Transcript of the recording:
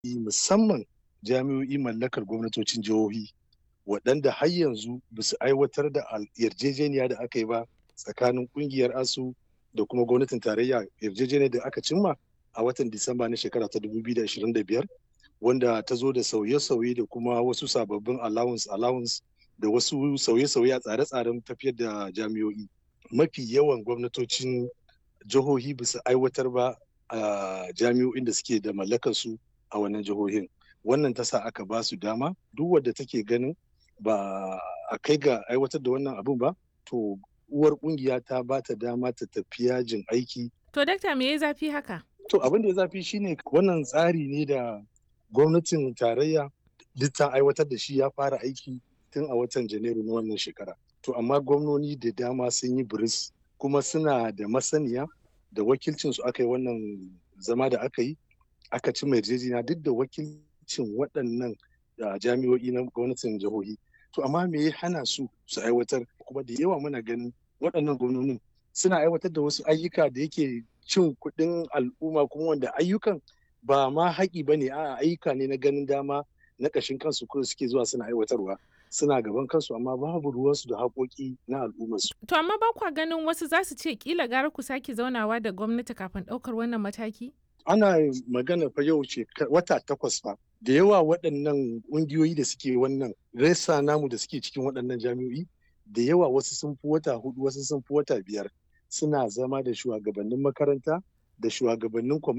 musamman jami'o'i mallakar gwamnatocin jihohi waɗanda har yanzu ba su aiwatar da yarjejeniya da aka yi ba tsakanin ƙungiyar asu da kuma gwamnatin tarayya yarjejeniyar da aka cimma a watan disamba na shekara ta 2025 wanda ta zo da sauye-sauye da kuma wasu sababbin allowance allowance da wasu sauye-sauye a tsare-tsaren tafiyar da jami'o'i mafi yawan gwamnatocin jihohi ba su aiwatar ba a jami'o'in da suke da mallakar su a wannan jihohin wannan ta sa aka ba su dama duk wadda take ganin ba a kai ga aiwatar da wannan abun ba to uwar kungiya ta ba ta dama ta tafi yajin aiki to dakta me ya zafi haka to abin da ya zafi shine wannan tsari ne da gwamnatin tarayya duk ta aiwatar da shi ya fara aiki tun a watan janairu na wannan shekara to amma gwamnoni da dama sun yi biris kuma suna da masaniya da wakilcin su aka yi wannan zama da aka yi aka ci yarjejeniya duk da wakilcin waɗannan jami'o'i na gwamnatin jihohi to amma me ya hana su su aiwatar kuma da yawa muna ganin waɗannan gwamnonin suna aiwatar da wasu ayyuka da yake cin kuɗin al'umma kuma wanda ayyukan ba ma haƙi ba ne a ayyuka ne na ganin dama na ƙashin kansu kuma suke zuwa suna aiwatarwa suna gaban kansu amma babu ruwansu da haƙoƙi na al'ummarsu. To amma ba kwa ganin wasu za su ce kila gara ku sake zaunawa da gwamnati kafin ɗaukar wannan mataki? Ana magana fa yau ce wata takwas fa da yawa waɗannan ƙungiyoyi da suke wannan resa namu da suke cikin waɗannan jami'o'i da yawa wasu sun fi wata hudu wasu sun fi wata biyar suna zama da shugabannin makaranta da shugabannin